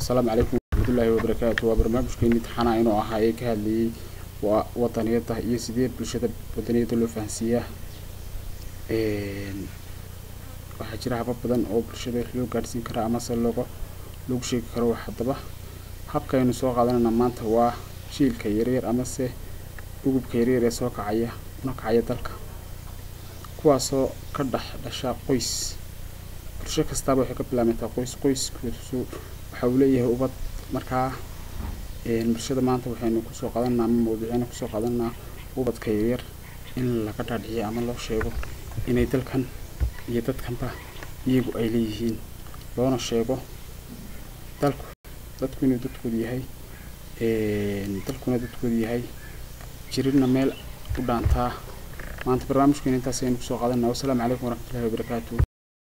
asalaamu calaykum waraxmatullaahi wabarakaatu waa barnaamijkeeni taxana inuu ahaa ee ka hadlayay waa wadaniyada iyo sidee bulshada wadaniyada loo fahansiiyaa waxaa jira habab badan oo bulshada loo gaadhsiin karaa amase looga loogu sheegi karo haddaba habkaynu soo qaadanayna maanta waa jiilka yaryar amase ugubka yaryar ee soo kacaya una kacaya dalka kuwaasoo ka dhex dhasha qoys bulsho kastaaba waxay ka bilaabantaa qoys qoyskoosu waxa uu leeyahay ubad markaa bulshada maanta waxaynu kusoo qaadanaa ama mawduucyaynu kusoo qaadanaa ubadka yaryar in laga dhaadhiciyo ama loo sheego inay dalkan iyo dadkanba iyagu ay leeyihiin loona sheego dalku dadku inuu dadkoodu yahay dalkuna dadkoodu yahay jirina meel u dhaantaa maanta barnaamijkeena intaas ayaynu kusoo qaadanaa wasalaamu calaykum waraxmatullahi wabarakaatu